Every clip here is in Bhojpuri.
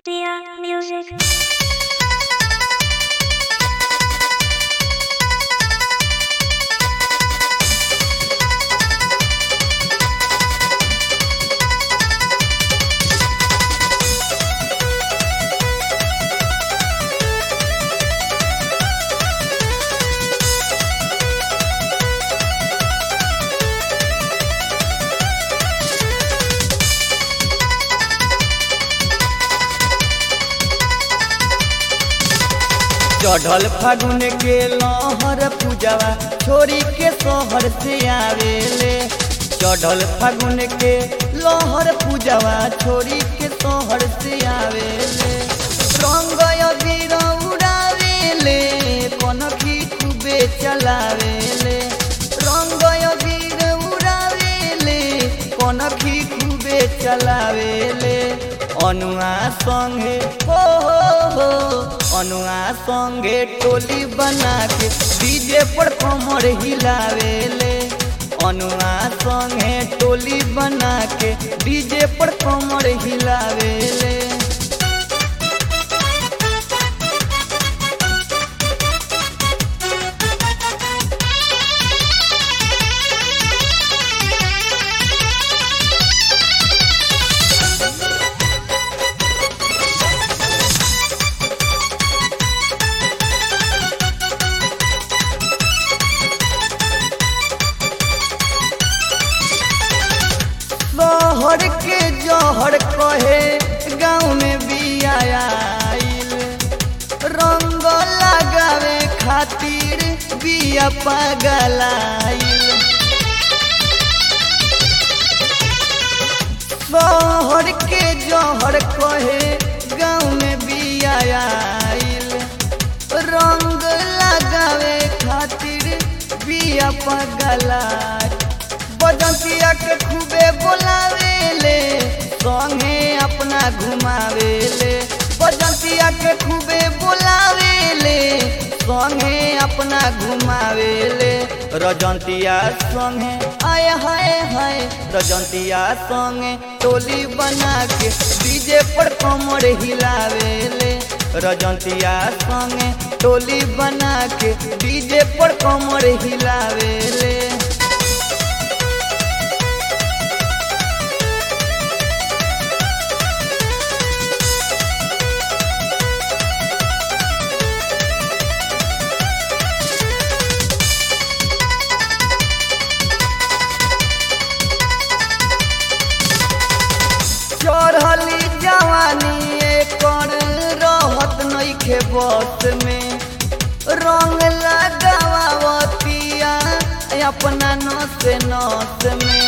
Dear music. चढ़ल फागुन के लहर पूजवा छोरी के शहर से आवेले चढ़ल फागुन के लहर पूजवा छोरी के शहर से आवेले रंग अबीर उड़ावेले कनखी खूबे चलावेले रंग अबीर उड़ावेले कनखी खूबे चलावेले अनुआ संगे हो हो हो अनुआ संगे टोली बना के डीजे पर कमर हिलावेले अनुआ संगे टोली बना के डीजे पर कमर हिलावेले शहर के जहर कहे गाँव में भी आयल रंग लगावे खातिर बिया पगलाइल शहर के जहर कहे गाँव में भी आयल रंग लगावे खातिर बिया पगलाइल बजंतिया के खूबे बोलावेले संगे अपना घुमावेले बजंतिया के खूबे बोलावेले संगे अपना घुमावेले रजंतिया संगे आय हाय हाय रजंतिया संगे टोली बना के डीजे पर कमर हिलावेले रजंतिया संगे टोली बना के डीजे पर कमर हिलावेले चढ़ली जवानी एकर रहत नइखे बस में रंग लगावतिया अपना नस नस में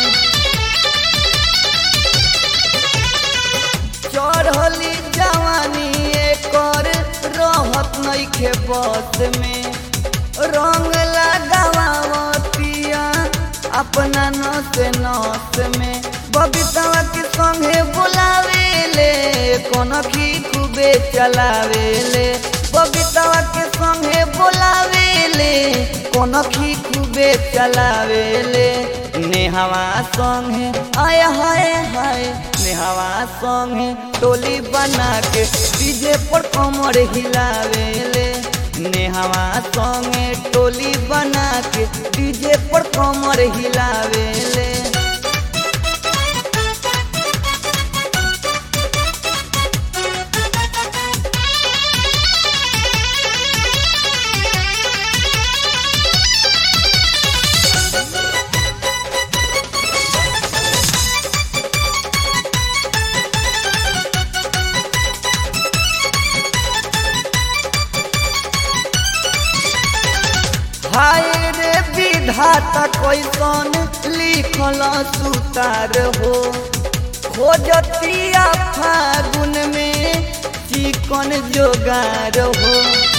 चढ़ली जवानी एकर रहत नइखे बस में रंग लगावतिया अपना नस नस में बबीता के संगे बोलावेले कनखी खूबे चलावेले बबीता के संगे बोलावेले कनखी खूबे चलावेले नेहवा संगे आय हाय हाय नेहवा संगे टोली बना के डीजे पर कमर हिलावेले नेहवा संगे टोली बना के डीजे पर कमर हिलावेले हाय रे विधाता कैसन लिखल सुतार हो खोजतिया फागुन में चिकन जोगार हो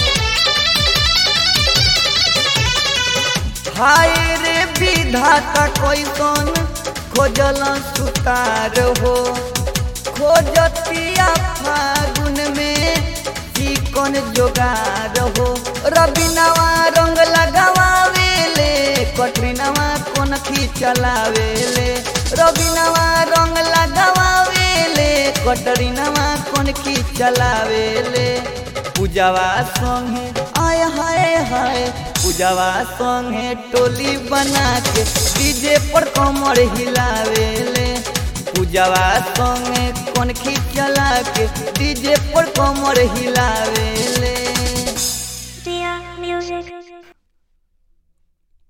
हाय रे विधाता कैसन खोजल सुतार हो खोजतिया फागुन में चिकन जोगार हो रबिनवा रंग लगावेले कटरीनवा कोन खी चलावेले रबिनवा रंग लगावेले कटरीनवा कौन की चलावेले पूजावा संगे आय हाय हाय पूजावा संगे टोली बना के डीजे पर कमर हिलावेले पूजावा संगे कौन की चला के डीजे पर कमर हिलावे